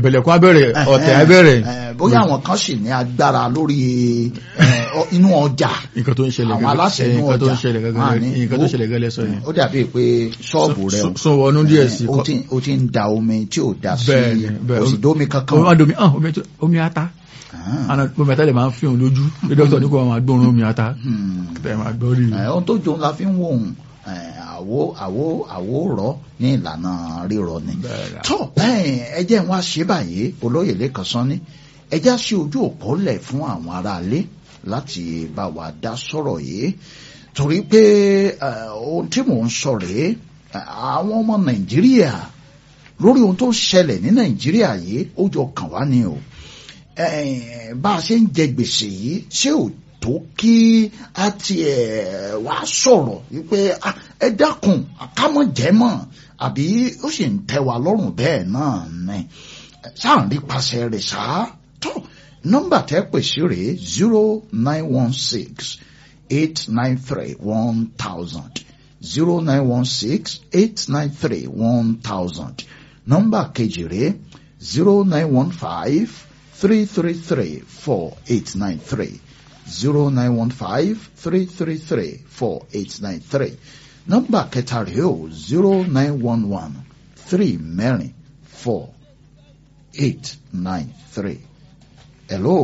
tẹ̀m̀bẹ̀lẹ̀kún abẹ́rẹ̀ ọ̀tẹ̀ abẹ́rẹ̀ Eh, bóyá àwọn kan sì ní agbára lórí eh, ọ- inú ọjà nǹkan tó ń ṣẹlẹ̀ àwọn aláṣẹ inú nǹkan tó ń ọjà ṣẹlẹ̀ máa gẹ́gẹ́ ní nǹkan tó ó- ṣẹlẹ̀ gẹ́lẹ́ sọ yẹn ó dàbí pé ṣọ́ọ̀bù rẹ o, sún wọnú díẹ̀ sí eh, ó ti- ó ti ń da omi tí ò da sí Bẹ́ẹ̀ni, bẹ́ẹ̀. kò sì dómi kankan omi adomi ah omi tó- omi ata Ah, àná omi ata lè máa ń fi hàn lójú pé dókítà ní kò máa gbóòórùn omi ata hmm. tẹ̀ máa gbọ́ rí i. Eh, ohun tó jòun la fi ń wò ó àwo àwo àwo rọ ní ìlànà rírọ ni Bẹ́ẹ̀ni. tó ẹ jẹ́ n wá ṣe báyìí olóyè lẹ́kan sán ní ẹ já sí ojú òpó lẹ̀ fún àwọn aráalé láti bá wa dá sọ̀rọ̀ yìí torí pé eh, ohun tí mò ń sọ rèé eh, àwọn ọmọ nàìjíríà lórí ohun tó ń ṣẹlẹ̀ ní nàìjíríà yìí ó jọ kàn wá ni o Eh, bá a ṣe ń jẹ gbèsè yìí ṣé ò tó kí a tiẹ̀ wá sọ̀rọ̀ wípé ah, ẹ dákun àkámọ̀ jẹ́ mọ̀ àbí ó sì ń tẹ́ wa lọ́rùn bẹ́ẹ̀ náà ni sáà ń rí paṣẹ rẹ̀ ṣá tó nọ́mbà tẹ́ pè sí rèé zero nine one six eight nine three one thousand zero nine one six eight nine three one thousand nọ́mbà kejì rèé zero nine one five three three three four eight nine three zero nine one five three three three four eight nine three nọ́mbà kẹta rèé o zero nine one one three mẹ́rin four eight nine three. hello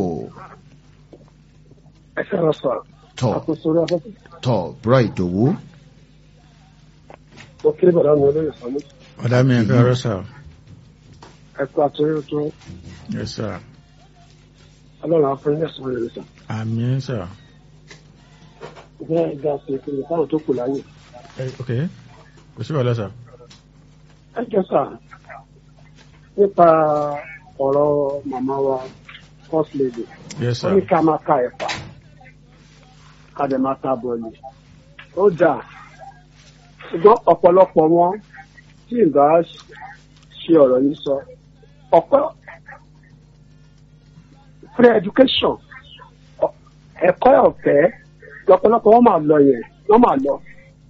ẹ fẹ́ràn sọ tọ àkóso orí afẹ́fẹ́ tọ bro ìdòwú mo kéré bàdá mi olóyè sọ ní ọ̀dà mi ẹ̀ fẹ́ rẹ́ sà ẹ̀kú àtúnyẹ tó ẹ̀ sà ọlọ́run afẹ́rẹ́ ẹ̀sùn rẹ̀ sọ. àmì ẹ̀ sà bẹ́ẹ̀ ga sí ìpínlẹ̀ táwọn tó kù láyè. ẹ̀ ok kò sí wàhálà sà ẹ jẹ́ sà nípa ọ̀rọ̀ màmá wa first lady yes sà wọ́n ní ká máa ka ẹ̀fà ká dẹ̀ máa ta bọ̀ọ̀lì ó dà ṣùgbọ́n ọ̀pọ̀lọpọ̀ wọn tí ìbá ṣe ọ̀rọ̀ yìí sọ ọ̀pọ̀ free education ọ- ẹ̀kọ́ ọ̀fẹ́ lọ́pọ̀lọpọ̀ wọn máa lọ yẹn wọ́n máa lọ.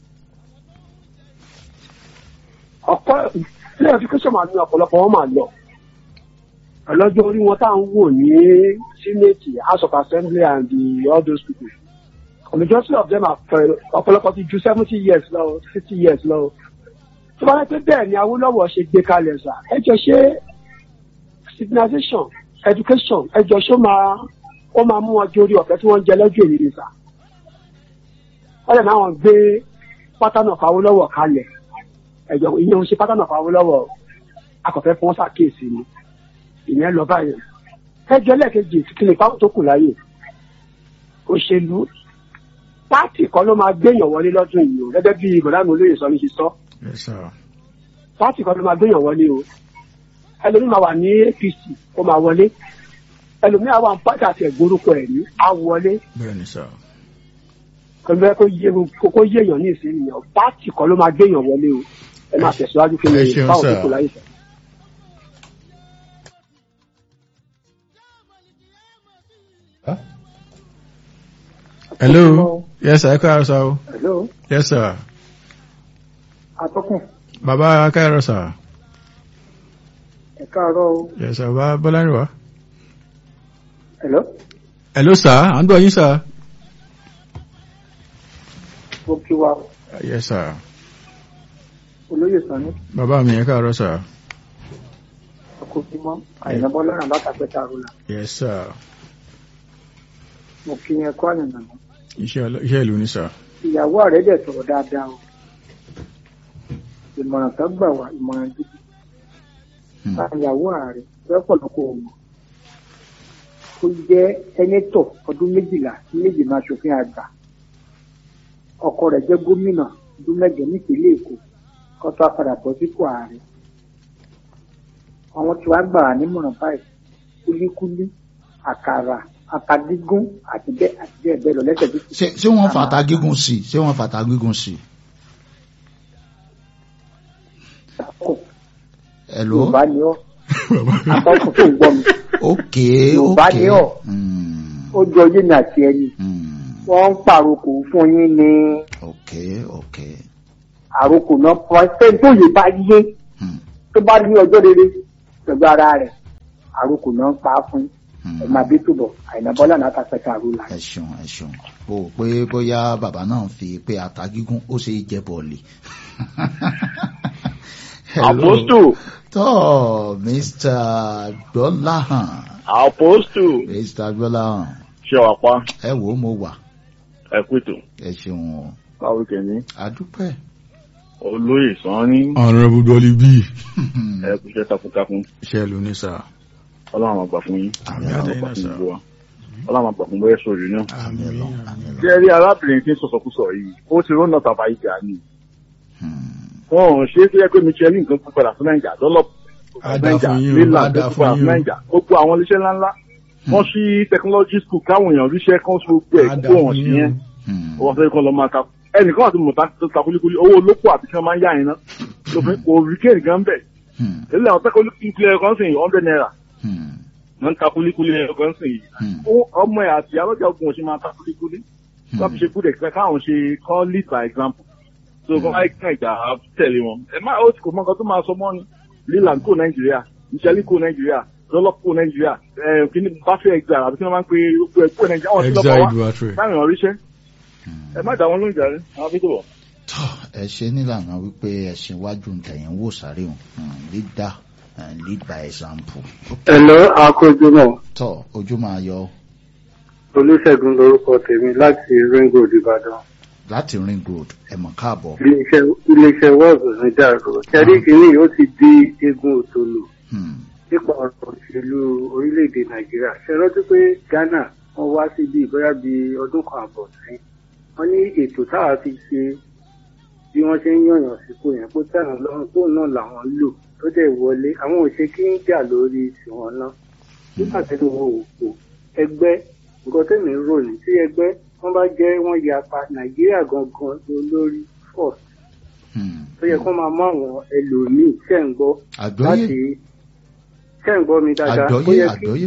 ọ̀pọ̀ free education máa ní ọ̀pọ̀lọpọ̀ wọn máa lọ ọlọ́jọ́ orí wọn tá à ń wò ní senate house of assembly and the, all those people the majority of them are fẹ- ọ̀pọ̀lọpọ̀ ti ju seventy years lọ fifty years lọ tó bá yẹ pé bẹ́ẹ̀ ni Awólọ́wọ̀ ṣe gbé kalẹ̀ sà ẹ jọ ṣe civilization education ẹ jọ ṣó máa ó máa mú wọn jórí ọ̀fẹ́ tí wọ́n ń jẹ lọ́jọ́ èyí ni sà wọ́n lè náà wọ́n gbé pátánà fún Awólọ́wọ̀ kalẹ̀ ẹ̀jọ̀ ìyẹn ń ṣe pátánà fún Awólọ́wọ̀ akọ̀fẹ́ fún wọn ṣàkíyèsí ni ìyẹn lọ báyìí ẹjọ́ lẹ́ẹ̀kejì kí ni fáwọn tó kù láyè òṣèlú pátì kan ló máa gbéyàn wọlé lọ́dún yìí o gẹ́gẹ́ bí ìbọ̀dánù olóyè sọ ní ṣe sọ yes sà pátì kan ló máa gbéyàn wọlé o ẹlòmíì máa wà ní APC ó máa wọlé ẹlòmíì àwọn pátì àti ẹ̀gbórúkọ ẹ̀ ní á wọlé bẹ́ẹ̀ ni sà pẹ̀lú ẹ kó yé kó yéèyàn ní ìsinyìí pátì kan ló máa gbéyàn wọlé o ẹ máa tẹ̀síwájú kí ẹ ni ṣeun fáwọn tó sir. kù láyè sọ. hello yes sà ẹ káàárọ̀ sà o hello yes sà atọ́kùn bàbá káàárọ̀ sà ẹ káàárọ̀ o yes sà bàbá bọ́lárìnwá hello hello sà à ń gbọ́ yín sà mo kí wa yes sà olóyè sani bàbá mi ẹ káàárọ̀ sà akókímọ́ àyìnbó lọ́nà látàpẹ́tà rúlà yes sà mo kí yẹn kọ́ àyànnà náà iṣẹ́ ọlọ́- iṣẹ́ ìlú ni sà ìyàwó rẹ̀ dẹ̀ sọ̀rọ̀ dáadáa o ìmọ̀ràn tó gbà wá ìmọ̀ràn gidi Hmm. bá ìyàwó ààrẹ lọ́pọ̀lọpọ̀ ọmọ ó jẹ́ sẹ́nẹ́tọ̀ ọdún méjìlá sí méjìlá aṣòfin àgbà ọkọ rẹ̀ jẹ́ gómìnà ọdún mẹ́jọ nípínlẹ̀ èkó kó tó a padà bọ́ sípò ààrẹ àwọn tí wàá gbà wá nímọ̀ràn báyìí kúlíkúlí àkàrà àtàgígún àti bẹ́ẹ̀ àti bẹ́ẹ̀ bẹ́ẹ̀ lọ lẹ́sẹ̀ bí ṣé ṣé wọ́n fàtà gígùn sí i ṣé wọ́n fàtà gígùn sí i. hello yorùbá ni ọ́ bàbá àtọ́kùn tó ń gbọ́ mi ok Yorùbá ok ni ọ́. Hmm, ó jọ yé mi àti ẹni hmm, wọ́n ń pàrokò fún yín ní ok ok àrokò náà pọ̀ ṣé tó yè bá yé hmm, tó bá ní ọjọ́ rere pẹ̀lú ara rẹ̀ àròkò náà ń pa á fún Hmm. ẹ máa bí túbọ̀ àìná bọ́lá náà ta pẹ́ta àrùlà. ẹ ṣeun ẹ ṣeun o ò pé bóyá bàbá náà fi pé ata gígún ó ṣe é jẹ bọ̀ọ̀lì. Hello. Apostle, tó mr gbọ́láhàn Apostle, mr gbọ́láhàn ṣé wàá pa ẹ wò ó mo wà ẹ̀kútù, ẹ ṣeun o báwo kẹ́ni, àdúpẹ́. olóyè sanni, honourable dolly b ẹ̀kúṣẹ́ takuntakun, iṣẹ́ ló ní sà ọlọ́run àgbà fún yín, Àmì ọlọ́run àtẹ̀yìn àgbà náà fún sà. gbogbo wa, ọlọ́run àgbà fún bẹ́ẹ̀ sọ̀rọ̀ náà. àmì lọ àmì lọ. Jẹ́ rí arábìnrin tí ń sọ̀sọ̀kúsọ yìí, ó ti rọ́nà tàbá ìjà ni. Hmm. Wọ́n ò ṣe é tó yẹ pé Michelin kan kú padà fún Nàìjà, lọ́lọ́ Á dáa fún yín o, Leland á dáa tó kú fún padà yín fún o. Nàìjà. Gbogbo àwọn iléeṣẹ́ ńláńlá, wọ́n ṣí technology school káwọn èèyàn ríṣẹ́ kan ṣe gbogbo ẹ̀ Á kó dáa wọ́n fún sí yín yẹn. o. Hmm. wọ́n fẹ́ kọ́ lọ máa ta ẹnìkan àti mọ̀tà tó ta kulikuli owó olóko àti kí wọ́n máa ń yá yẹn ná lófin kò rí kéènì gan bẹ̀ Hmm. ilé àwọn tẹ́kọ̀ kulikuli ẹ̀rọ kan sìn hundred naira Hmm. wọ́n ń ta kulikuli ẹ̀rọ kan sìn yìí Hmm. Ó- ọmọ ẹ̀ àti alọ́jà ogun ọ̀sẹ̀ máa ta kulikuli wọ́n fi ṣe good example káwọn ṣe kọ́ lead by example so kọ́ máa kàn ìjà tẹ̀lé wọn ẹ má ó ti kò mọ nǹkan tó máa sọ mọ́ ni leland kó nàìjíríà Michelin kó nàìjíríà lọ́lọ́ kó nàìjíríà ẹ̀ kí ni buffet exile àbí kí wọ́n máa ń pe gbogbo ẹ̀ kó nàìjíríà wọ́n ti lọ́ bá exile wá duatre báyìí wọ́n ríṣẹ́ ẹ má dá wọn lóúnjẹ rẹ àwọn fi tó bọ̀. tọ́ ẹ ṣe nílànà wípé ẹ̀sìn iwájú ntẹ̀yìn wò sáré o Hmm. leader and lead by example. ẹ̀lọ́ akójúmọ̀ tọ́ ojú máa yọ olùṣègùn lorúkọ tèmi láti ring road ìbàdàn láti ring road ẹ mọ̀ káàbọ̀. iléeṣẹ́ iléeṣẹ́ wọ́ọ̀sì ní dàrú ṣẹ́rí kìíní ó ti di eégún òtòlù Hmm. nípa ọ̀rọ̀ òṣèlú orílẹ̀-èdè nàìjíríà ṣe rántí pé ghana wọ́n wá síbi ìbára bíi ọdún kan àbọ̀ sẹ́yìn wọ́n ní ètò táwa fi ṣe bí wọ́n ṣe ń yànyàn sípò yẹn kó tẹ̀wọ̀n lọ́rùn tó náà làwọn lò tó dẹ̀ wọlé àwọn òṣè kí ń jà lórí tiwọn náà nígbà tí wọ́n wò pò ẹgbẹ́ nǹkan tẹ̀mí rò ní tí ẹgbẹ́ wọ́n bá jẹ́ wọ́n yapa nàìjíríà gangan lórí first Hmm. tó yẹ kó máa mú àwọn ẹlòmíì tẹ̀ ń gbọ́ àgbọ́yé láti tẹ̀ ń gbọ́ mi dáadáa ó àgbọ́yé yẹ kí àgbọ́yé.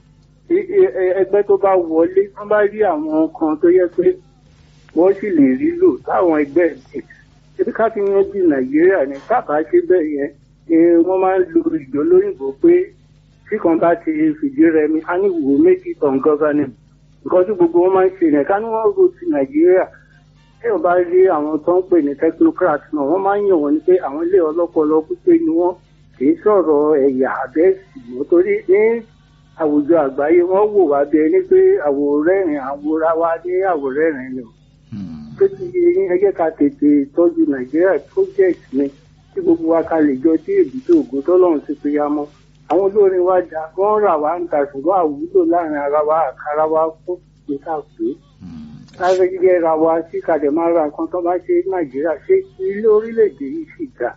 i- i- ẹ- ẹgbẹ́ tó bá wọlé wọ́n bá rí àwọn kan tó yẹ pé wọ́n sì lè rí lò láwọn ẹgbẹ́ ẹ̀ ebi ká fi yanjú nàìjíríà ní kábà ṣe bẹ́ẹ̀ yẹn ni wọ́n máa ń lo ìjọ lóyìnbó pé tí kan bá ti fìdí rẹmi a ní wò méjì tán gọ́fánẹ̀ nǹkan tí gbogbo wọn máa ń ṣe yẹn ká ní wọ́n ro ti nàìjíríà téèyàn bá rí àwọn tó ń pè ní technocrat náà wọ́n máa ń yàn wọ́n ní pé àwọn ilé ọlọ́pọlọ pípé ni wọ́n kì í sọ̀rọ̀ ẹ̀yà abẹ́sì mọ́ torí ní àwùjọ àgbáyé wọ́n wò wá bí ẹni pé àwòrẹ́rìn àwòrán wa ní àwòrẹ́rìn ni o Hmm. tó ti yẹ yín ẹ jẹ́ ká tètè tọ́jú nàìjíríà project ni tí gbogbo wa ká lè jọ sí èbúté ògo tọ́lọ́run ti fi ya mọ́ àwọn olórin wa dà wọ́n rà wá ń ta ṣùgbọ́n àwùjọ láàrin ara wa àkàrà wa fún ìta pé Hmm. sáré yẹra wa sí kàdé máa ra nǹkan tó bá ṣe nàìjíríà ṣé ilé orílẹ̀-èdè yìí sì dà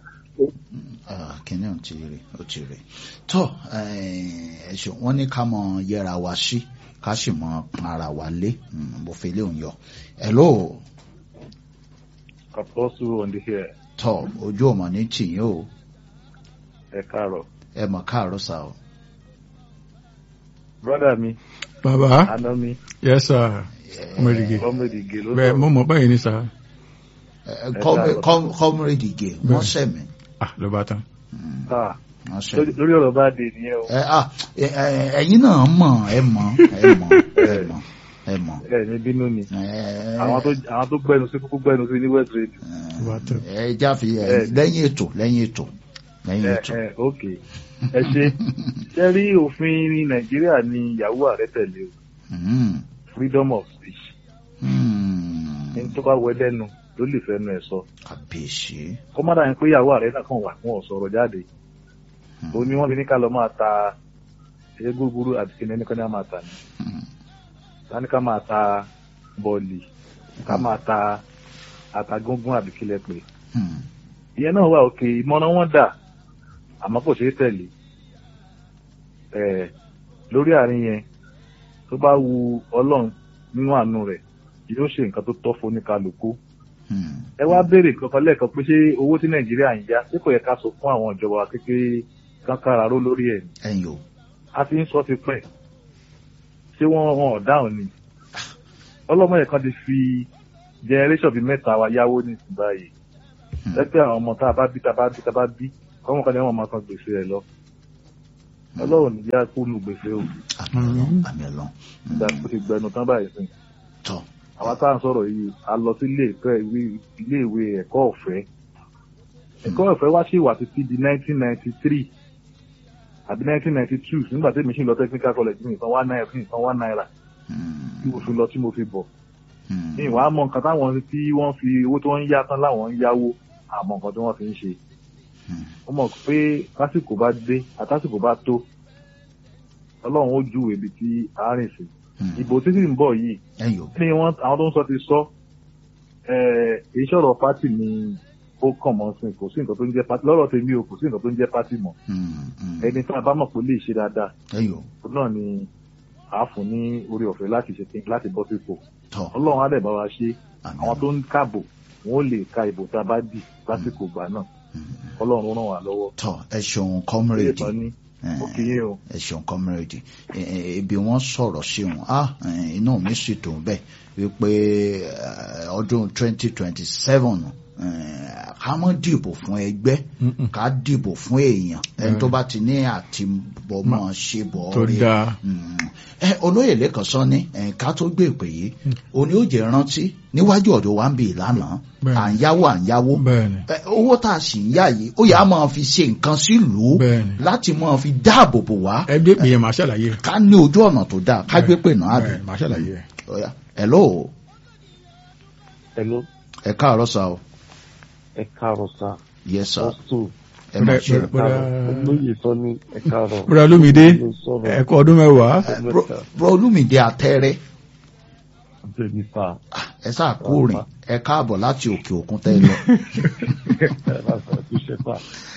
Ah, kíní ò ti rè ó ti rè tọ́ ẹ ṣeun wọ́n ní ká mọ yẹra wa sí ká sì mọ pọn ara wa lé Hmm, mo fi lé òun yọ hello Apostle on the hair. tọ́ ojú ọmọ ní tìyín o Ẹ káàárọ̀. ẹ mọ̀ káàárọ̀ sá o. Brọ́dà mi, bàbá àná mi, yes sir ọmọdége Gọ́mẹ̀dì Gè ló bẹ́ẹ̀ mo mọ̀ báyìí ní sà Ẹ, kọ́mí- kọ́m- kọ́mírèdì gè wọ́n sẹ̀mí ah ló bá tán Ah, wọ́n sẹ̀mí. lórí ọ̀rọ̀ bá dé nìyẹn o. ẹ ah, ẹ, ẹ, ẹ̀yin náà mọ̀ ẹ mọ̀ ẹ mọ̀ ẹ mọ̀ ẹ mọ̀. Ẹ ní bínú ni. Ẹ, Àwọn tó àwọn tó gbẹnu sí kúkú gbẹnu sí ní West Radio. ló bá tán ẹ jáfi ẹ, Ẹ. lẹ́yìn ètò lẹ́yìn ètò lẹ́yìn Ẹ ètò. ẹ ok. Ẹ ṣe ṣe rí òfin ní Nàìjíríà ní ìyàwó ààrẹ tẹ̀lé o. Hmm, Freedom of speech. hmm, Ní tó bá wẹ lẹ́nu ló lè fẹ́nu ẹ̀ sọ. kàbíyèsí. Kọ́mọ́dà yẹn pé ìyàwó ààrẹ náà kàn wà wọn ò sọ̀rọ̀ jáde. Hmm, Ó ní wọ́n fi ní ká lọ máa ta ṣe gbúgbúrú àti kí ni ẹnìkan ní a máa tà ní. hmm, Tani ká máa ta bọ́ọ̀lì, ká máa ta àtagúngún àbí kílẹ̀ pé. hmm, ìyẹn náà wà òkè ìmọ̀ràn wọn dà àmọ́ kò ṣeé tẹ̀lé ẹ̀ lórí àárín yẹn tó bá wu ọlọ́run nínú àánú rẹ̀ yóò ṣe nǹkan tó tọ́ fún oníkálukú hmm. ẹ wá béèrè kankan lẹ́ẹ̀kan pé ṣé owó tí nàìjíríà ń yá ṣé kò yẹ ká sọ fún àwọn ìjọba wa kékeré kankanra ró lórí ẹ̀ ni ẹ̀yin o. a ti ń sọ ti pẹ́ ṣé wọ́n wọn ò dáhùn ni ọlọ́mọ yẹn kan ti fi generation bíi mẹ́ta wa yáwó ní ìsìn báyìí Hmm. lẹ́pẹ́ àwọn ọmọ tá a bá bí tá a bá bí tá a bá bí ọmọ kan ní wọn máa san gbèsè rẹ̀ lọ ọlọ́run ní yá kó nu gbèsè o àmì ọlọ́run àmì ọlọ́run ìgbà tó ti gbẹnu tán báyìí sìn tọ́ àwa tá à ń sọ̀rọ̀ yìí a lọ sí ilé ìfẹ́ ìwé ilé ìwé ẹ̀kọ́ ọ̀fẹ́ ẹ̀kọ́ ọ̀fẹ́ wá sí ìwà títí di 1993 àbí 1992 nígbà tí èmi ṣì ń lọ technical college mi nǹkan wá náírà nǹkan wá náírà tí mo fi lọ tí mo fi bọ̀ ní ìwà àmọ́ nǹkan táwọn tí wọ́n fi owó tí wọ́n ń yá tán láwọn ń yáwó àmọ́ nǹkan tí wọ́n fi ń ṣe wọ́n mọ̀ pé lásìkò bá dé àtàsìkò bá tó ọlọ́run ó júwèé ibi tí a rìn sí ìbò títí ń bọ̀ yìí ẹ̀yọ́ ní wọn àwọn tó ń sọ ti sọ èyí sọ̀rọ̀ pátì ni ó kàn mọ́ sí kò sí nǹkan tó ń jẹ́ pátì lọ́rọ̀ tèmi o kò sí nǹkan tó ń jẹ́ pátì mọ́ ẹni tí a bá mọ̀ pé ó lè ṣe dáadáa ẹ̀yọ́ òun náà ni a fún ní orí ọ̀fẹ́ láti ṣe láti bọ́ sípò tọ́ ọlọ́run á dẹ̀ bá wa ṣe àmì àwọn tó ń kàbò wọn ò lè ka ìbò tá a bá dì lásìkò ìgbà náà ọlọ́run ràn wá lọ́wọ́ tọ́ ẹ ṣeun ilé comrade ìtàn ní ó kì í o ẹ ṣeun comrade ẹ, ẹ, ibi wọn sọ̀rọ̀ sí wọn ah ẹ, inú mi sì dùn bẹ́ẹ̀ wípé ẹ, ọdún twenty twenty seven ká mọ́ dìbò fún ẹgbẹ́ Mm-mm. ká dìbò fún èèyàn ẹni tó bá ti ní àtibọ̀mọ̀ ṣe bọ̀ tó rí dáa ẹ olóyè lẹ́kàn sọ ní ẹ, ká tó gbé ìpè yìí òní ó jẹ́ rántí níwájú ọ̀dọ̀ wa ń bì lánàá Bẹ́ẹ̀ni. à ń yáwó à ń yáwó bẹ́ẹ̀ni ẹ, owó tá a sì ń yá yìí ó yà á máa fi ṣe nǹkan sílùú Bẹ́ẹ̀ni. láti máa fi dáàbò bò wá ẹgbẹ́ pè yẹn màá ṣàlàyé rẹ̀ ká ní ojú ọ̀nà tó dáa ká gbé pè náà àbí. Bẹ́ẹ̀ni, màá ṣàlàyé rẹ̀ Ọ̀yá. hello Hello, ẹ káàárọ̀ sá o ẹ káàárọ̀ sá. yes sir Ọ̀sùn, ẹ máa ṣe Bẹ́ẹ̀- bẹ́ẹ̀- olóyè sọ ní ẹ káàárọ̀. bùrọ̀ olúmídé Ló sọ̀rọ̀ ẹ̀kọ́ ọdún mẹ́wàá Ẹ, bro- bro olúmídé àtẹrẹ bẹ́ẹ̀ni sá. ẹ sáà kú rìn ẹ káàbọ̀ láti òkè òkun tẹ́ ẹ lọ. Ẹ bá sọ ẹ kúṣẹ́ sá.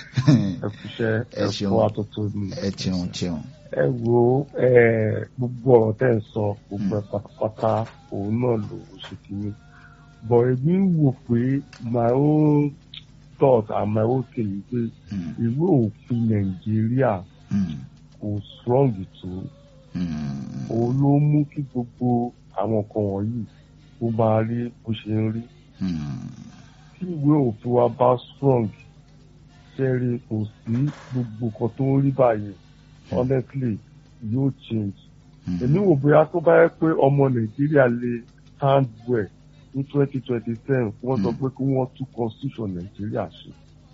Ẹ kúṣẹ́ Ẹ ẹ ṣeun. fọ́ àtúntò mi. ẹ cheun cheun. Ẹ wo ẹ gbogbo ọ̀rọ̀ tẹ́ ń sọ gbogbo ẹ̀ pátápátá òun náà ló ń ṣe kìíní. Bọ̀ èmi ń wò pé my own thought and my own thing pé Mm, ìwé òfin Nàìjíríà mm, kò strong tó. mm, òun ló mú kí gbogbo àwọn nǹkan wọ̀nyí ó máa rí bó ṣe ń rí. mm, tí ìwé òfin wa bá strong ṣẹ́rí kò sí gbogbo nǹkan tó ń rí báyìí honestly yóò change. mm. èmi wò bóyá tó bá yẹ pé ọmọ nàìjíríà lè stand well ní twenty twenty seven wọ́n sọ Mm. pé kí wọ́n tún constitution nàìjíríà ṣe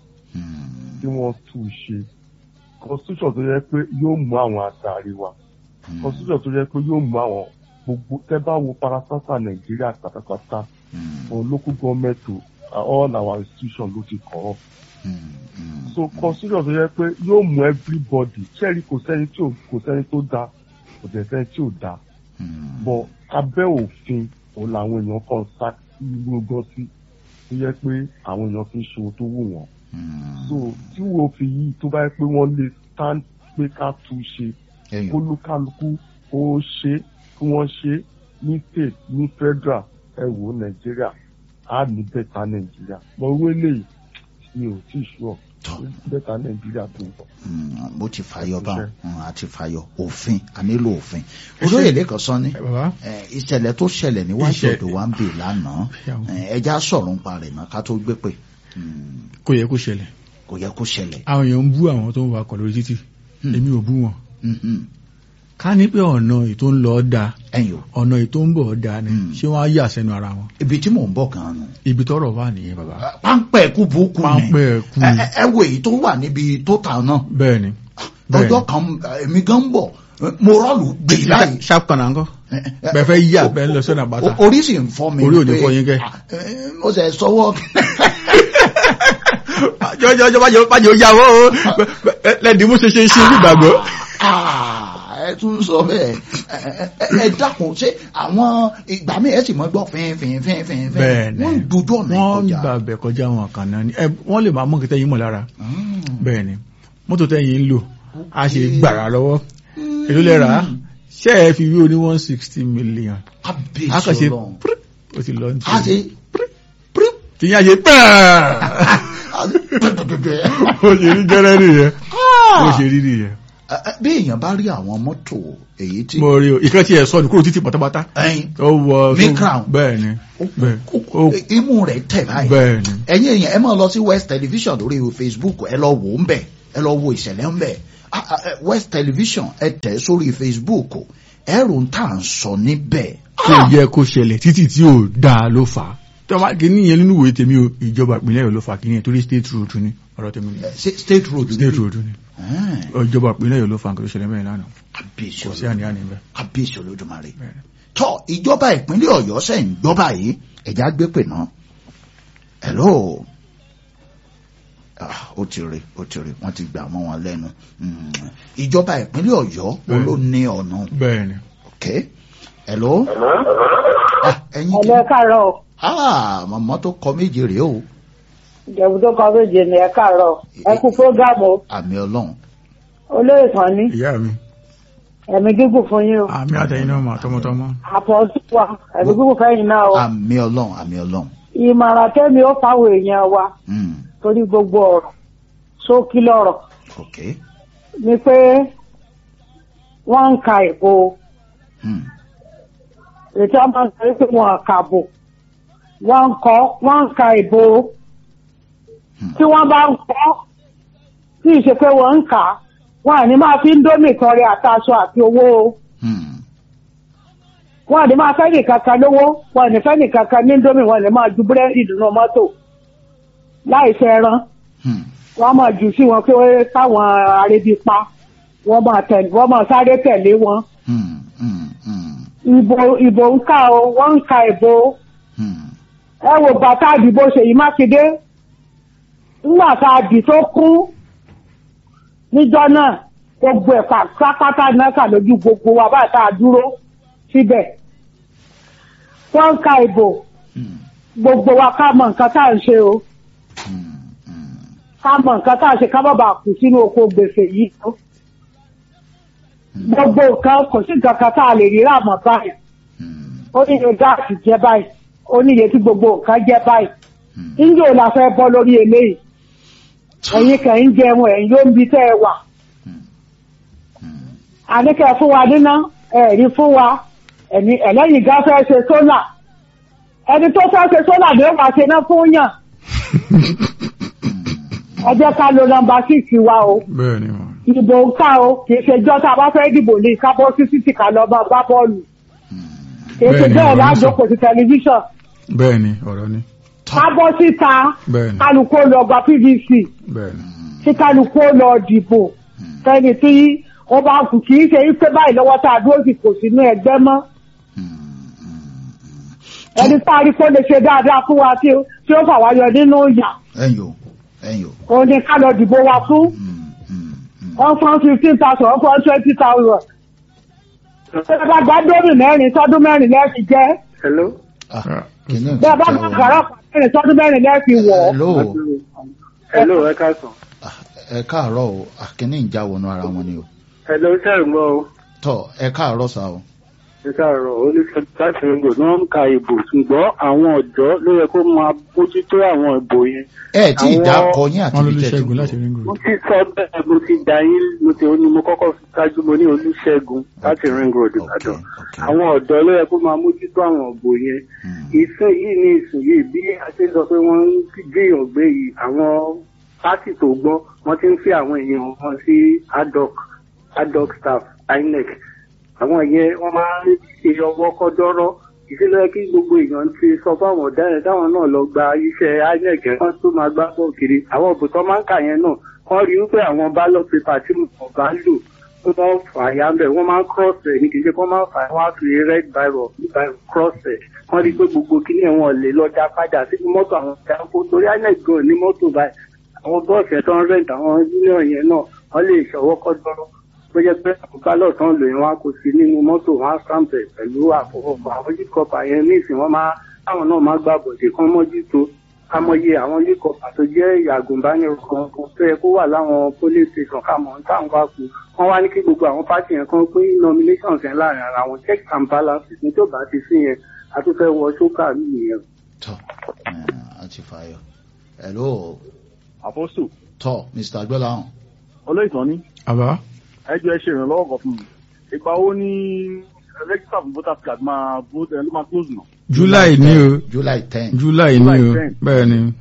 Mm, kí wọ́n tún ṣe constitution tó yẹ pé yóò mú àwọn àtàrí wa mm, constitution tó yẹ pé yóò mú àwọn gbogbo tẹ́ bá wo parasasa nàìjíríà pátápátá mm, for local government to uh, all our institutions ló ti kọ́ mm, mm, so constitution tó yẹ pé yóò mú everybody ṣẹ́ẹ̀rí kò sẹ́ni tí ò kò sẹ́ni tó dáa kò dẹ̀ sẹ́ni tí ò dáa mm, but abẹ́ òfin òun làwọn èèyàn kan sá ìlú gan sí tó yẹ pé àwọn èèyàn fi ń ṣe ohun tó wù wọ́n mm. so tí wo fi yìí tó bá yẹ pé wọ́n lè stand pé ká tún ṣe Ẹyọ. olúkálukú ó ṣe kí wọ́n ṣe ní state ní federal ẹ wò ó nàìjíríà á ní bẹ́ta nàìjíríà mọ owó eléyìí mi ò tí ì ṣúọ Tọ́. bẹ́ta nàìjíríà tó ń bọ̀. Mm, mo ti fàyọ Ẹ bá kúṣẹ́. àti fàyọ òfin a nílò òfin olóyè lẹ́kàn sọ ní ẹ bàbá ẹ, ìṣẹ̀lẹ̀ tó ṣẹlẹ̀ níwájú Ìṣẹ̀- ọ̀dọ̀ wa ń bè lánàá Ṣàwọn. ẹ, ẹja sọ̀rọ̀ ń pa rẹ̀ náà ká tó gbé pè Mm, kò yẹ kó ṣẹlẹ̀ kò yẹ kó ṣẹlẹ̀ àwọn èèyàn ń bú àwọn tó ń wakọ̀ lórí títì Hmm. èmi ò bú wọn Mhm. ká ní pé ọ̀nà ètò ń lọ da ẹ̀yin o ọ̀nà ètò ń bọ̀ da ni Hmm. ṣé wọ́n á yà sẹ́nu ara wọn ibi tí mò ń bọ̀ gan-an nù ibi tọ́rọ̀ wà nìyẹn bàbá páńpẹ́ ẹ̀kú burúkú ni Páńpẹ́ ẹ̀kú. ẹ ẹ- ẹ wo èyí tó wà níbi tó ta náà bẹ́ẹ̀ ni bẹ́ẹ̀ ọjọ́ kan èmi gan ń bọ̀ mo rọ́ọ̀lù gbè láyé sharp kan náà ń kọ́ bẹ́ẹ̀ fẹ́ yí àbẹ́ lọ sọ́nà bàtà O- orí sì ń fọ́ mi Orí ò ní pé, fọ́ yín kẹ́. ah, eh, mo sẹ̀ sọ́wọ́ jọjọjọ bájọ bájọ yàwó o lẹ́dí mú ṣe ṣe ṣe nígbàgbọ́. Ah, ẹ tún sọ bẹ́ẹ̀ ẹ- ẹ- ẹ dákun ṣé àwọn ìgbà mi ẹ sì mọ gbọ́ fín fín fín fín fín bẹ́ẹ̀ ni wọ́n ń dojú ọ̀nà wọ́n ń ìkọjá. gbà bẹ̀ kọjá wọn kan náà ni ẹ wọ́n lè máa mọ̀ kí tẹ́yìn mọ̀ lára Mm. bẹ́ẹ̀ ni mọ́tò tẹ́yìn ń lò a ṣe gbàrà lọ́wọ́ èló lẹ́ra ṣé ẹ fi wí o ní one sixty million a kàn ṣe Kábíyèsí Ọlọ́run. pírí o ti lọ ní a ṣe pírí tí yẹn ṣe pẹ́ẹ́ a ṣe pẹ́pẹ́pẹ́. o ṣe rí gẹ́rẹ́ nìyẹn o ṣe rí nìyẹn Ẹ- ẹ, bí èèyàn bá rí àwọn mọ́tò èyí tí mo rí o ìkan tí ẹ sọ ní kúrò títí pátápátá ẹyin ó wọ Ní crown. bẹ́ẹ̀ ni bẹ́ẹ̀ ó imú rẹ̀ tẹ̀ báyìí bẹ́ẹ̀ ni ẹ̀yin èèyàn ẹ máa lọ sí West Television lórí Facebook ẹ lọ wò ó ń bẹ̀ ẹ lọ wo ìṣẹ̀lẹ̀ ń bẹ̀ Ah, ah, eh, West Television ẹ tẹ̀ sórí Facebook ẹ̀rù ń tà ń sọ níbẹ̀. kò yẹ kó ṣẹlẹ̀ títí tí ò dáa ló fà á tí wọ́n bá kí nìyẹn nínú ìwé tèmi o ìjọba ìpínlẹ̀ Ọ̀yọ́ ló fà kí nìyẹn torí state road ni ọ̀rọ̀ tèmi ni Eh, ṣé State Road ni? state road ni Eh, ìjọba ìpínlẹ̀ Ọ̀yọ́ ló fà nǹkan tó ṣẹlẹ̀ mẹ́rin lánàá kábíyèsí kò sí Olódùmarè. àníyàn níbẹ̀. kábíyèsí Olódùmarè. Bẹ́ẹ̀ni. tọ́ ìjọba ìpínlẹ̀ Ọ̀yọ́ ṣe ń gbọ́ báyìí ẹ̀já gbé pè náà. hello. Ah, ó ti rí ó ti rí wọ́n ti gbà mọ́ wọn lẹ́nu. Mm. ìjọba ìpínlẹ̀ Ọ̀yọ́ wo ló ní ọ̀nà. bẹ́ẹ̀ni ok hello. ah ẹ̀yin tí ẹ̀lẹ́ káàárọ̀ o. ah màmá tó kọ méje rèé o ìjẹ̀bù tó kọ méje ni ẹ káàárọ̀ ẹ kú fúrógámù o. àmì Ọlọ́run. olóyè kan ní ìyá mi ẹ̀mí gígùn fún yín o. àmì àtẹ̀yìn náà mà tọmọtọmọ àpọ̀jù wa ẹ̀mí gígùn fẹ́yìn náà o. àmì Ọlọ́run àmì Ọlọ́run. ìmọ̀ràn tẹ́mi ó fáwọn èèyàn wa Mm. torí gbogbo ọ̀rọ̀ ṣókí lọ́rọ̀ ok. ni pé wọ́n ń ka ìbò Mm. ètò ọmọ nítorí pé wọ́n kàbò wọ́n ń kọ́ wọ́n ń ka ìbò Hmm. tí wọ́n bá ń kọ́ tí ì ṣe pé wọ́n ń kà á wọ́n àní máa fi ń dómì tọrẹ àtàṣọ àti owó o. Mm. wọn àdé máa fẹ́ nìkan kan lówó wọn àdé fẹ́ nìkan kan ní ndómì wọn lè máa ju búrẹ́dì nínú mọ́tò láì fẹ́ ẹran Mm. wọn máa jù sí wọn pé káwọn arébi pa wọn máa tẹ̀lé wọn máa sáré tẹ̀lé wọn. Mm. Mm. Mm. ìbò ìbò ń kà o wọ́n ń ka ìbò Mm. ẹ wo bàtà àdìbò Ṣèyí Mákindé ńgbà tá a dì tó kú níjọ́ náà gbogbo ẹ̀ pátápátá náà kà lójú gbogbo wa bá tá a dúró síbẹ̀ wọ́n ń ka ìbò Mm. gbogbo wa ká mọ nǹkan tá à ń ṣe o Mm. Mm. ká mọ nǹkan tá à ń ṣe ká má bàa kù sínú oko gbèsè yìí o gbogbo nǹkan kò sí nǹkan kan tá a lè rí rà mọ́ báyìí Mm. ó ní iye gáàsì jẹ́ báyìí ó ní iye tí gbogbo nǹkan jẹ́ báyìí Mm. níjó la fẹ́ bọ́ lórí eléyìí ẹ̀yin kàn ń jẹun ẹ̀yin ló ń bi tẹ́ ẹ wà Mm. àníkẹ́ fún wa níná ẹ̀rí fún wa ẹ̀ní ẹ̀lẹ́yìn gá fẹ́ ṣe sólà ẹni tó fẹ́ ṣe sólà ni ó máa ṣe ná fún yàn ẹ jẹ́ ká lo nọ́mbà síìsì wa o bẹ́ẹ̀ni mà ìbò ń ká o kì í ṣe jọ́ tá a bá fẹ́ dìbò ní ká bọ́ sí títì ká lọ máa gbá bọ́ọ̀lù kì í ṣe Bẹ́ẹ̀ni, bẹ́ẹ̀ ọ̀rọ̀ ń sọ. lájókòó sí tẹlifíṣàn bẹ́ẹ̀ni ọ̀rọ̀ ni ká bọ́ síta bẹ́ẹ̀ni kálukú ó lọ gba PVC bẹ́ẹ̀ni tí kálukú ó lọ dìbò fẹ́ni tí ó bá kù kì í ṣe pé báyìí lọ́wọ́ tá a dúró sì kò sínú ẹgbẹ́ mọ́ ẹni tá a rí kó lè ṣe dáadáa fún wa tí ó- tí ó fà wá yọ nínú ìyà ẹ̀yin o ẹ̀yin o. òun ni ká lọ dìbò wa fún Mm. Mm. Mm. one fún fifteen thousand one fún twenty thousand. bẹ́ẹ̀ bá gbá dómì mẹ́rin tọ́dún mẹ́rin lẹ́ẹ̀fi jẹ́ hello. Ah, Ah, kìíní ò ti bẹ́ẹ̀ bá tẹ́ gbá o. gàrọ́ mẹ́rin tọ́dún mẹ́rin lẹ́ẹ̀fi wọ̀ ọ́. hello hello ẹ káàsán. Ah, ẹ káàárọ̀ o Ah, kìíní ìjà wọnú ara wọn ni o. hello sẹ́rùmọ́ o. tọ́ ẹ káàárọ̀ sá o. ẹ káàárọ̀ oníṣẹ́ láti ringo ni wọ́n ń ka ìbò ṣùgbọ́n àwọn ọ̀dọ́ ló yẹ kó máa bójútó àwọn ìbò yẹn. ẹ tí ì Àwọn- dá akọ yín àti wọ́n ló ibi lè tẹ́ ti ṣẹ́gun ń láti bọ̀. rí mo ngòrò ti sọ bẹ́ẹ̀ mo ti dá yín mo ti ní mo kọ́kọ́ fi ṣáájú mo ní olúṣẹ́gun láti ring road ok ìbàdàn. ok. àwọn ọ̀dọ́ ló yẹ kó máa mójútó àwọn ìbò yẹn. Mm. ìsìn yìí ní ìsìn yìí bí a ṣe sọ pé wọ́n ń gbéyàn gbé yìí àwọn pátì tó gbọ́ wọ́n ti ń fi àwọn èèyàn wọn sí addoc addoc staff inec àwọn yẹn wọ́n máa ń ṣe ọwọ́ kọ́dọ́rọ́ ìṣẹ̀lẹ̀ kí gbogbo èèyàn ti sọ fáwọn ọ̀daràn táwọn náà lọ gba iṣẹ́ inec wọ́n tó máa gbá bọ́ kiri àwọn òbò tó máa ń kà yẹn náà wọ́n rí wípé àwọn ballot paper tí mo bá lò tó bá fà yá ń bẹ̀ wọ́n máa ń cross ẹ̀ ní kì í ṣe kó máa fà yá wọ́n á fi red biro biro cross ẹ̀ wọ́n rí i pé gbogbo kíní ẹ̀ wọ́n lè lọ dá padà sínú mọ́tò àwọn ìdáko torí inec gan ní mọ́tò báyìí àwọn bọ́ọ̀sì ẹ̀ tó ń rent àwọn union yẹn náà wọ́n lè ṣọwọ́ kọ́ dọ́rọ́ bó jẹ́ pé àwọn ballot tán lò yẹn wọ́n á kó sí nínú mọ́tò wọ́n á stamp ẹ̀ pẹ̀lú àfọwọ́fọ àwọn yíkọ̀pà yẹn níìsín wọ́n máa táwọn náà máa gbà bọ̀dé kán mójútó amọye àwọn yíkọ̀pà tó jẹ́ àgùnbánirò kan kan tó yẹ kó wà láwọn police station káàmọ́ táwọn wá kú wọ́n wá ní kí gbogbo àwọn pátì yẹn kan pín nominations yẹn láàrin ara wọn checks and balances ní tó bá ti sí yẹn a tún fẹ́ wọ ṣókà nìyẹn. tọ́ ẹ, àti fàyọ. hello àpọ́sù tọ́ mr agbọ́láhàn. olóìtàn ní àbá ẹjọ́ ẹ ṣe ìrànlọ́wọ́ kan fún mi ìgbà wo ni register for voters card máa vote ẹ ló máa close nà. july ní o july ten. july ní July o 10. bẹ́ẹ̀ ni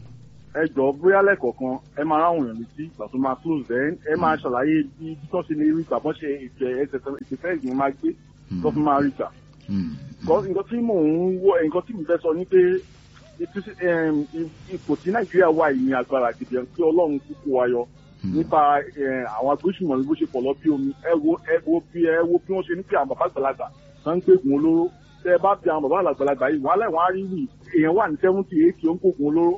ẹ jọ bóyá lẹ́kọ̀ọ̀kan ẹ máa ráwọn èèyàn létí ìgbà tó máa close then ẹ máa ṣàlàyé bí bí tó ṣe lè rí ìgbà bọ́n ṣe ètò ẹsẹ̀ ìfẹ́ ìgbìmọ̀ máa gbé tó fi máa rí ìgbà. Mm. Because nǹkan tí mò ń wọ nǹkan tí mo fẹ́ sọ ni pé ètò- em, ipò tí nàìjíríà wà yìí ní agbára gidi ẹ̀ kí ọlọ́run kúkú wa yọ nípa eh, àwọn agbésùnmọ̀ ní bó ṣe pọ̀ lọ bí omi ẹ wo ẹ wo bí ẹ wo bí wọ́n ṣe ní pé àwọn bàbá àgbàlagbà kan ń gbégun olóró tẹ ẹ bá bí àwọn bàbá àgbàlagbà yìí wàhálà ìwọ̀n á rí wì èèyàn wà ní seventy eighty ó ń kógun olóró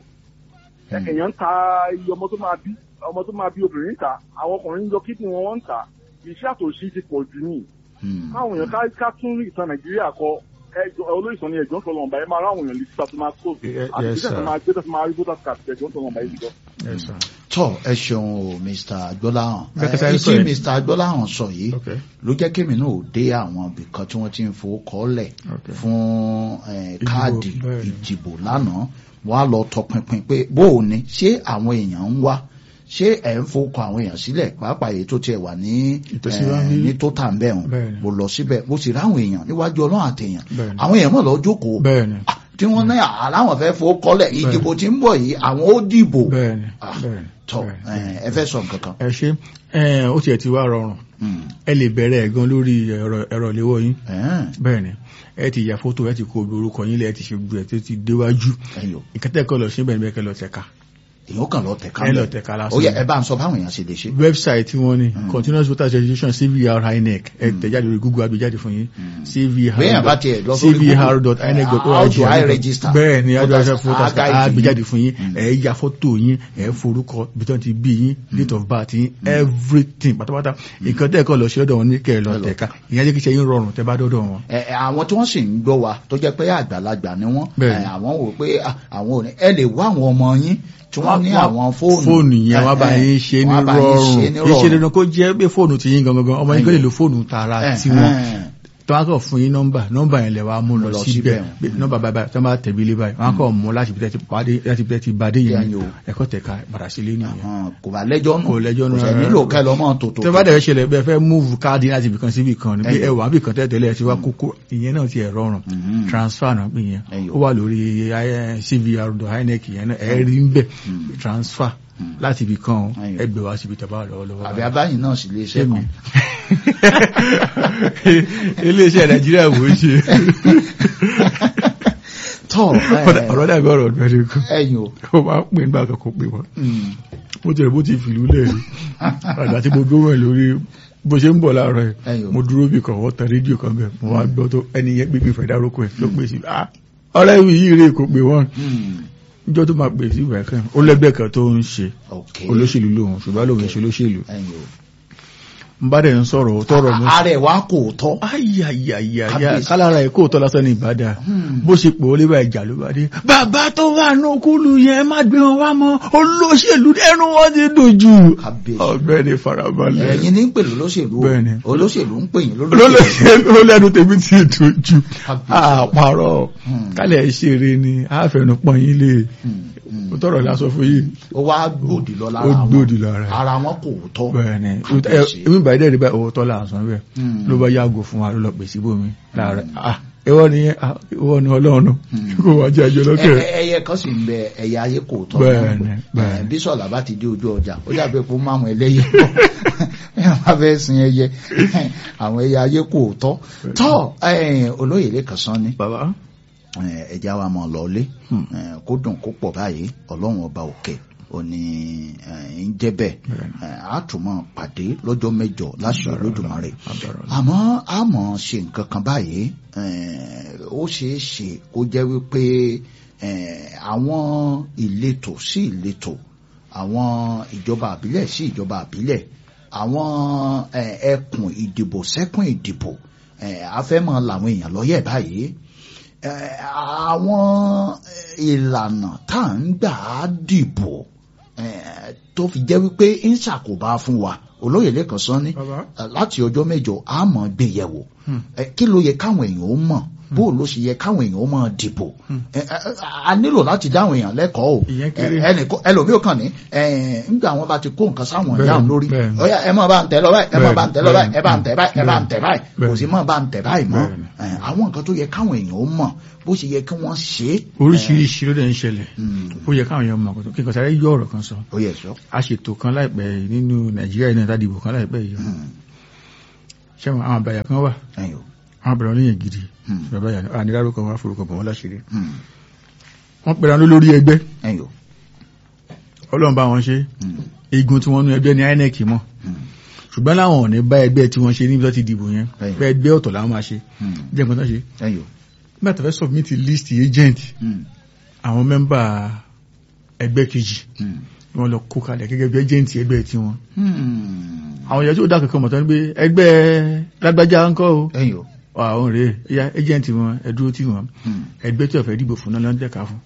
Mm. èèyàn ń ta iye ọmọ tó máa bí ọmọ tó máa bí obìnrin ń ta àwọn ọkùnrin ń yọ kídìní wọn wọ́n ń ta iṣẹ́ àtòṣí ti pọ̀ jù ní Mm. káwọn èèyàn ká- ká tún rí ìtàn nàìjíríà kọ ẹjọ olóyìnbó ni ẹjọ ń sọlọ ọba ẹ máa ráwọn èèyàn lè síta tó máa kó Ye- àti yes, ìṣẹ́ tó sir. máa gbé tó fi máa rí voters card ẹjọ ń sọlọ ọba yìí jọ. Yes, sir. tọ́ ẹ ṣeun o mr agbọ́láhàn Bẹ́ẹ̀ kẹta ẹ ẹ sọ tí yẹn. mr agbọ́láhàn sọ yìí Okay. ló jẹ́ kémi náà ò dé àwọn ibìkan tí wọ́n ti ń fowó kọ́lẹ̀ Okay. fún eh, Ìdìbò, káàdì bẹ́ẹ̀ ni. ìdìbò lánàá wọ́n á lọ tọpinpin pé bó o ní ṣé àwọn èèyàn ń wá ṣé ẹ̀ ń fowókọ àwọn èèyàn sílẹ̀ pàápàá èyí tó tiẹ̀ wà ní Ìtòsíwájú. eh, ní tó tà ń bẹ̀ hàn Bẹ́ẹ̀ ni. mo lọ síbẹ̀ mo sì ráwọn èèyàn níwájú ọlọ́run àtẹ̀yàn Bẹ́ẹ̀ ni. àwọn èèyàn mọ̀ lọ jókòó Bẹ́ẹ̀ni. Ah, tí wọ́n ní aláwọ̀ fẹ́ fowó kọ́lẹ̀ ìdìbò tí ń bọ̀ yìí àwọn ó dìbò Bẹ́ẹ̀ni. Ah, Bẹ́ẹ̀ni. tọ́ Bẹ́ẹ̀ni. eh, ẹ fẹ́ sọ nǹkan kan. Ẹ ṣe ẹ ó tiẹ̀ ti wá rọrùn Mm. ẹ lè bẹ̀rẹ̀ ẹ̀ gan lórí ẹ̀rọ ẹ̀rọ ìléwọ́ yín Eh, bẹ́ẹ̀ni ẹ ti ya fótó ẹ ti kó obi orúkọ yín lẹ ẹ ti ṣe gbé ẹ tó ti déwájú ẹ̀yin o ìkẹtẹ́kọ̀ lọ síbẹ̀ níbẹ̀ kẹ́ lọ tẹ̀ka èèyàn kàn lọ tẹ̀ka ẹ lọ mẹ́. tẹ̀ka ó lásán yẹ ẹ bá ń sọ báwọn èèyàn ṣe lè ṣe. website tí wọ́n ní Mm. continuous voter registration cvr inec ẹ tẹ̀jáde lórí google agbèjáde fún yín cvr Béèyàn bá tiẹ̀ lọ sórí cvr.inec.org How do I register? bẹ́ẹ̀ ni Voters- agbèjáde voters Guide yín. agbèjáde fún yín Mm. ẹ ya fọ́tò yín ẹ forúkọ ibi tí wọ́n ti bí yín date of birth yín everything pátápátá nǹkan tẹ́ẹ̀kọ́ lọ sí ọ̀dọ̀ wọn ní kẹ́ ẹ lọ Ẹ lọ tẹ̀ka ìyẹn jẹ́ kí iṣẹ́ yín rọrùn tẹ́ bá dọ́dọ̀ wọn. ẹ ẹ, àwọn tí wọ́n sì ń gbọ́ wa tó jẹ́ pé àgbàlagbà ni wọ́n Bẹ́ẹ̀. ẹ, àwọn wò pé ah, àwọn ò ní ẹ lè wá àwọn ọmọ yín tí wọ́n ní àwọn fóònù fóònù yẹn wọ́n bá ẹ, ẹ, yín ṣe ní wọ́n bá yín ṣe ní rọrùn iṣẹ́ dandan kó jẹ́ pé fóònù ti yín gangan ọmọ yín kò lè lo fóònù tààrà ẹ, tiwọn ẹ, tó wá kọ̀ fún yín nọ́mbà nọ́mbà yẹn lẹ wá mú lọ lọ síbẹ̀ síbẹ̀. pé nọ́mbà báyìí báyìí tó bá tẹ̀bi ilé báyìí wọ́n á kọ̀ mú láti bìtẹ́ ti pàdé láti bìtẹ́ ti bàdé yẹn Yẹn o. ẹ̀kọ́ tẹ̀ka padà sílé nìyẹn. hàn, kò bá lẹ́jọ́ nù Kò lẹ́jọ́ nù kò sẹ́ rárá. nílò kẹ́ lọ́mọ tòótò tẹ́ bá dẹ̀ fẹ́ ṣẹlẹ̀ bẹ́ẹ̀ fẹ́ múùfù káàdì láti ibìkan sí ibìkan ni pé Ẹyọ. ẹwà ibìkan tẹ́tẹ̀lẹ̀ ẹ ti wá kókó ìyẹn náà ti ẹ̀ rọrùn Mhm. transfer náà pé yẹn Ẹyọ. ó wà lórí eh, cvr.inec yẹn náà ẹ̀ rí ń bẹ̀ transfer láti ibìkan Ẹyọ. ẹgbẹ̀ wá síbi tẹ̀ bá lọ́wọ́lọ́wọ́ àbí abáyìn náà sì lè ṣe Èmi. kan iléeṣẹ́ nàìjíríà wò ó ṣe tọ́ ẹ, ọ̀rọ̀ dàbí ọ̀rọ̀ ọ̀gbẹ́rẹ́ kan ẹ̀yin o ó máa ń pè nígbà kan kó pè wọ́n Mm. bó ti rẹ̀ bó ti fìlú lẹ̀ rí àgbà tí mo gbé wọn lórí bó ṣe ń bọ̀ láàárọ̀ ẹ̀ Ẹyọ. mo dúró bí kan wọ́n tan rédíò kan bẹ̀ mo wá gbọ́ tó ẹni yẹn gbégbé fẹ̀ dárúkọ ẹ̀ ló pè sí ah ọ̀rẹ́ mi yìí rè kó pè wọ́n Mm. níjọ́ tó máa pè sí ìgbà kan ó lẹ́gbẹ́ kan tó ń ṣe ok olóṣèlú lòun ṣùgbọ́n lòun ṣe olóṣèlú ẹ̀yin o ń bá dẹ̀ ń sọ̀rọ̀ tọrọ mọ́ ààrẹ wa kò tọ́ ayayayaya Kábíyèsí. kálára ẹ̀ kó tọ́ lásán ní ìbádà Hmm. bó ṣe pò ó lébà ìjà ló bá dé bàbá tó wà ní okúlù yẹn má gbé wọn wá mọ́ olóṣèlú ẹnu wọn ti dojú Kábíyèsí. ọ̀gbẹ́ni farabalẹ̀ ẹ̀yin ní ń pè lólóṣèlú o. Bẹ́ẹ̀ni. olóṣèlú ń pè yín lólóṣèlú olóṣèlú olóṣèlú tèmi ti dojú Kábíyèsí. àpárọ̀ Hmm. kálẹ̀ ṣeré ni àfẹnupọ̀ yín lè Mm, mm. ó tọrọ lásọ fún yìí ó wá gbòdì lọ lára ó wọn gbòdì lára ẹ̀. ara wọn kò tọ́ bẹ́ẹ̀ni Kábíyèsí. èmi ìbàdí ẹ̀rí báyìí owó tọ́lá àsán bẹ́ẹ̀ Hmm. ló bá yàgò fún wa ló lọ pèsè bómi láàárẹ̀ ah ìwọ ni ah, ìwọ ni ọlọ́run kò wá jẹ́ ẹjọ́ lọ́kẹ́ Ẹ- ẹ- ẹyẹ kan sì ń bẹ ẹyẹ ayé kò tọ́ Bẹ́ẹ̀ni, náà. bẹ́ẹ̀ni. Ẹ, bí sọ̀lá bá ti dé ojú ọjà ó dàbí pé ó máa mú ẹlẹ́yẹ ẹ máa fẹ́ sin ẹyẹ àwọn ẹyẹ ayé kò tọ́ tọ́ ẹ, olóyè lẹ́kàn sán ni bàbá ẹ, ẹja wa mọ̀ lọ́lé Hmm. ẹ, kó dùn kó pọ̀ báyìí ọlọ́run ọba òkè ó ní ẹ, ń jẹ́ bẹ́ẹ̀ ẹ, á tún máa pàdé lọ́jọ́ mẹ́jọ láṣẹ Olódùmarè àmọ́ a mọ̀ ṣe nǹkan kan báyìí eh, ó ṣeé ṣe kó jẹ́ wípé eh, àwọn ìletò sí ìletò àwọn ìjọba àbílẹ̀ sí ìjọba àbílẹ̀ àwọn eh, ẹkùn ìdìbò sẹ́kùn ìdìbò eh, afẹ́mọ̀ làwọn èèyàn lọ́yẹ̀ báyìí eh, àwọn ìlànà tá à ń gbà á dìbò eh, tó fi jẹ́ wípé ń ṣàkóbá fún wa olóyè lẹ́kàn sán ní bàbá láti ọjọ́ mẹ́jọ a mọ̀ gbé yẹ̀wò ẹ kí ló yẹ káwọn èèyàn ó mọ̀ bó ló ṣe yẹ káwọn èèyàn ó máa dìbò Ẹ, ẹ, a nílò láti dáwọn èèyàn lẹ́kọ̀ọ́ o Ìyẹn kéré. Ẹ, ẹnìkan ẹlòmíì kan ní ẹ, nígbà wọn bá ti kó nǹkan sáwọn Bẹ́ẹ̀, ìyá òun lórí bẹ́ẹ̀. ọyá ẹ máa bá ń tẹ lọ báyìí ẹ máa bá ń tẹ lọ báyìí ẹ bá ń tẹ báyìí ẹ bá ń tẹ báyìí kò Bẹ́ẹ̀. sí máa bá ń tẹ báyìí mọ́ Bẹ́ẹ̀. Ẹ, àwọn nǹkan tó yẹ káwọn èèyàn ó mọ̀ bó ṣe yẹ kí wọ́n ṣe é. oríṣiríṣi ló dẹ̀ ń ṣẹlẹ̀ Mm. ó yẹ káwọn èèyàn mọ̀ kó tó kí n kàn sáré yọ ọ̀rọ̀ kan sọ ó yẹ sọ. a ṣètò kan láìpẹ́ yìí nínú nàìjíríà yìí náà tá dìbò kan láìpẹ́ yìí Mm. ṣé àwọn àbàyà kan wà ẹ̀yin o. àwọn àbàyà oníyàn gidi Mm. bàbá yà àníràrúkọ wọn forúkọ bọ̀ wọn láṣìírí Mm. wọ́n pẹ̀lú àwọn lórí ẹgbẹ́ ẹ̀yin o. ọlọ́run bá wọn ṣe Mm. igun tí wọ́n nú ẹgbẹ́ ní INEC mọ̀ Mm. ṣùgbọ́n láwọn ò ní bá ẹgbẹ́ tí wọ́n ṣe níbi tó ti dìbò yẹn Bẹ́ẹ̀. pé ẹgbẹ́ ọ̀tọ̀ làwọn máa ṣe Mm. jẹ́ nǹkan tó ṣe ẹ̀yin o. nígbà tó fẹ́ submit list agent Mm. àwọn mẹ́mbà ẹgbẹ́ kejì Mm. wọ́n lọ kó kalẹ̀ gẹ́gẹ́ bí agent ẹgbẹ́ tí wọ́n Mm. àwọn èèyàn tí ó dá kankan mọ̀ tán ni pé ẹgbẹ́ lágbájá ń kọ́ o ẹ̀yin o. àwọn rèé ẹ̀yà agent wọn ẹ dúró tí wọn Mm. ẹgbẹ́ tí ó fẹ́ dìbò fún náà ló ń tẹ̀ka fún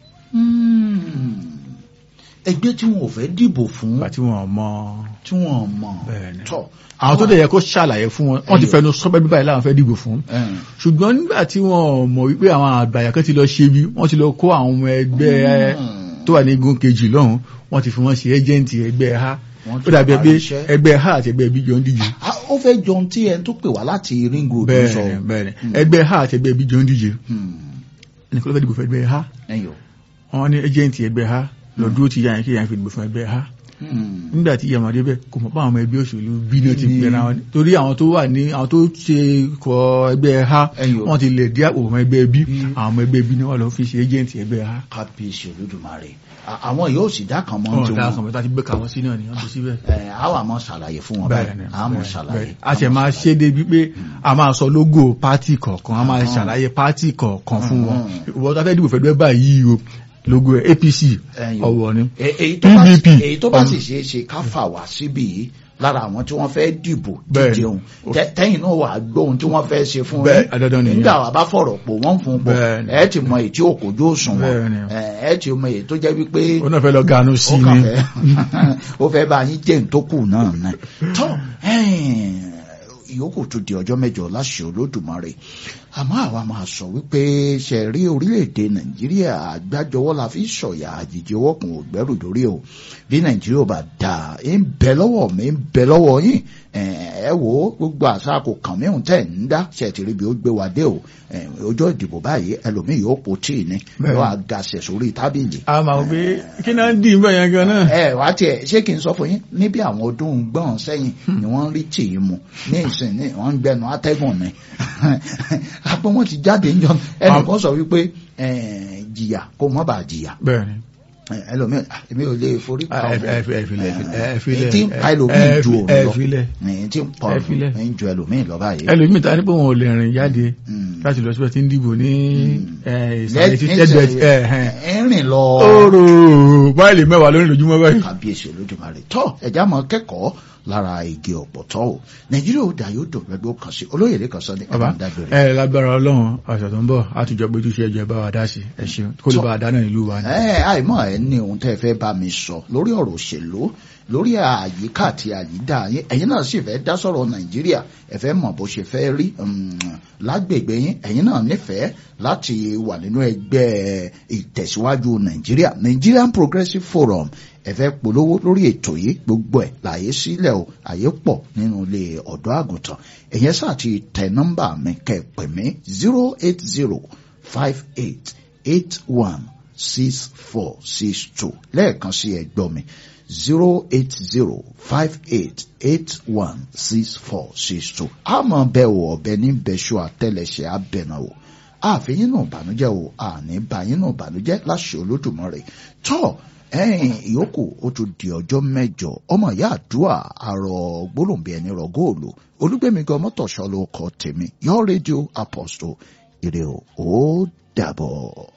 Mm. ẹgbẹ́ tí wọn ò fẹ́ dìbò fún nígbà tí wọn mọ tí wọn mọ̀ Bẹ́ẹ̀ni. tọ̀ àwọn tó dẹ̀ yẹ kó ṣàlàyé fún wọn wọ́n ti Ẹyọ. fẹnu sọ́bẹ́ bíbáyìí láwọn fẹ́ dìbò fún ẹ̀yin. ṣùgbọ́n nígbà tí wọ́n mọ̀ wípé àwọn àgbàyà kan ti lọ ṣe bí wọ́n ti lọ kó àwọn ọmọ ẹgbẹ́ Mm. tó wà ní igun kejì lọ́hùn wọ́n ti fi wọ́n ṣe ẹ́jẹ̀ǹtì ẹgbẹ́ ha Wọ́n ó ti dàbí parí ẹgbẹ́ iṣẹ́. ẹgbẹ́ ha àti ẹgbẹ́ bí jọ ń díje Ah, ó fẹ́ jọ ohun tí ẹni tó pè wá láti ring road ń sọ. bẹ́ẹ̀ni bẹ́ẹ̀ni ẹgbẹ́ ha àti ẹgbẹ́ bí jọ ń díje Mm. nìkan ló fẹ́ dìbò fún ẹgbẹ́ ha ẹ̀yin o. wọ́n ní ẹ́jẹ̀ǹtì ẹgbẹ́ ha lọ dúró ti yáyàn kí yáyàn fi dìbò fún ẹgbẹ́ ha Mm. nígbà tí ìyàmọ̀dé bẹ́ẹ̀ kò mọ̀ pé àwọn ọmọ ẹgbẹ́ òṣèlú bí náà ti Ní- pẹ̀lú àwọn torí àwọn tó wà ní àwọn tó ṣe kọ ẹgbẹ́ ha Ẹ̀yin o. wọ́n ti lè dí àpò ọmọ ẹgbẹ́ bí Bí. àwọn ọmọ ẹgbẹ́ bí náà wà lọ fi ṣe ẹ́jẹ̀ǹtì ẹgbẹ́ ha kábíyèsí olódùmarè À- àwọn yóò sì dá kan mọ́ wọn tí dáa wọn kan mẹ́ta ti gbé kàwọn sí náà ni wọ́n ti síbẹ̀ ẹ̀ á wà mọ́ ṣàlàyé fún wọn bẹ́ẹ̀ ni báyìí á mọ̀ ṣàlàyé. a ṣe máa ṣe débi pé a máa sọ lógò pátì kọ̀ọ̀kan a máa ṣàlàyé pátì kọ̀ọ̀kan fún wọn ìwọ́n tó fẹ́ dìbò fẹ́ dúpẹ́ báyìí o lógò APC Ẹ̀yin o. ọ̀wọ̀ ni Ẹ- èyí tó bá sì- PDP. èyí tó bá Um, sì ṣeé ṣe ká fà wá síbí yìí lára àwọn tí wọ́n fẹ́ dìbò Bẹ́ẹ̀ ni. díjeun Tẹ- tẹ́yìn náà wà gbọ́ ohun tí wọ́n fẹ́ ṣe fún Bẹ́ẹ̀, dandan nìyẹn. nígbà wà bá fọ̀rọ̀ pò wọ́n fún un pọ̀ Bẹ́ẹ̀ ni. ẹ ti mọ èyí tí òkòjú òsùn wọn Bẹ́ẹ̀ ni. ẹ ti mọ èyí tó jẹ́ wípé ó náà fẹ́ lọ ganu sí ó ni kàn fẹ́ ó fẹ́ bá yín jẹ́ ntókù náà náà tọ́ ìyókù tún di ọjọ́ mẹ́jọ láṣẹ olódùmarè àmọ́ àwa máa sọ wípé ṣe rí orílẹ̀-èdè nàìjíríà àgbájọwọ́ la fi sọ̀yà àjèjì ọwọ́ kan ò gbẹ́rù dórí o bí nàìjíríà bá dà ń bẹ lọ́wọ́ mi ń bẹ lọ́wọ́ yín ẹ wò ó gbogbo àṣà kò kàn mí òun tẹ̀ ń dá ṣe ti rí bí ó gbé wa dé o ọjọ́ ìdìbò báyìí ẹlòmíì yóò po tíì ní Bẹ́ẹ̀. yóò àgàṣẹ̀ sórí tábìlì a máa gbé kí náà ń dì í bẹ́ẹ̀ yẹn gan náà ẹ wá tiẹ̀ ṣé kí n sọ fún yín níbi àwọn ọdún gbọ́n sẹ́yìn ni wọ́n ń rí tìí mu ní ìsìn ní wọ́n ń gbẹnu atẹ́gùn ni àpò wọn ti jáde ń jọ ẹnìkan sọ wípé eh, jìyà kó mọ́ bá jìyà bẹ́ẹ̀ ni Eh, ẹlòmíràn ah, èmi ò lè forí pa ẹ ọmọ ẹ ẹ filẹ̀ ẹ èyí filẹ̀ tí ń pa ẹlòmíì ju òun ẹ lọ filẹ̀ èyí tí ń pa ẹ filẹ̀. òun ju ẹlòmíì lọ báyìí. ẹlòmíì ta ni pé wọn ò lè rìn jáde Mm. láti lọ síbẹ̀ tí ń dìbò ní Mm. ẹ, ìsàlẹ̀ Lẹ́yìn- tí ẹgbẹ́ ẹ ẹ ẹ rìn lọ oòrò báyìí mẹ́wàá lórí lójúmọ́ báyìí. kábíyèsí olódùmarè tọ ẹjá mọ kẹ́kọ̀ọ́ lára igi ọ̀pọ̀tọ́ o nàìjíríà ò dà yóò dùn lọ́dún kan sí olóyè lè kàn sọ ní ẹ bàbá máa ń dágbére. ẹ lágbára ọlọ́run ọ̀sẹ̀ tó ń bọ̀ àtúnjọ péjú sí ẹjọ́ ẹ bá wa dá sí ẹ ṣeun kó lè bá wa dáná ìlú wa ni. ẹ àìmọ̀ ẹ ní ohun tẹ́ ẹ fẹ́ bá mi sọ lórí ọ̀rọ̀ òṣèlú lórí àyíká àti àyídá yín ẹ̀yin náà sì fẹ́ dá sọ̀rọ̀ nàìjíríà ẹ fẹ́ mọ̀ bó ṣe fẹ́ rí um, lágbègbè yín ẹ̀yin náà nífẹ̀ẹ́ láti wà nínú ẹgbẹ́ ìtẹ̀síwájú nàìjíríà Nigerian Progressive Forum ẹ fẹ́ polówó lórí ètò yìí gbogbo ẹ̀ láyé sílẹ̀ o àyè pọ̀ nínú ilé ọ̀dọ́ àgùntàn ẹ̀yẹn sáà ti tẹ nọ́mbà mi kẹ́ ẹ pè mí zero eight zero five eight eight one six four six two lẹ́ẹ̀kan sí ẹgbọ́ mi zero eight zero five eight eight one six four six two àmọ́ bẹ́ẹ̀ o ọ̀bẹ ní bẹ́ṣọ àtẹlẹsẹ̀ abẹ́nà o àfihàn náà bànújẹ́ o àní báyìí náà bànújẹ́ láṣẹ olódùmarè tọ́ ẹ̀yìn ìyókù ó tún di ọjọ́ mẹ́jọ ọmọ ìyá àdúrà àrò gbólóǹbì ẹni rọ góòlù olúgbẹ̀mí gan mọ́tòṣọ́ ló kọ tèmi your radio apostle ire o ó dàbọ̀.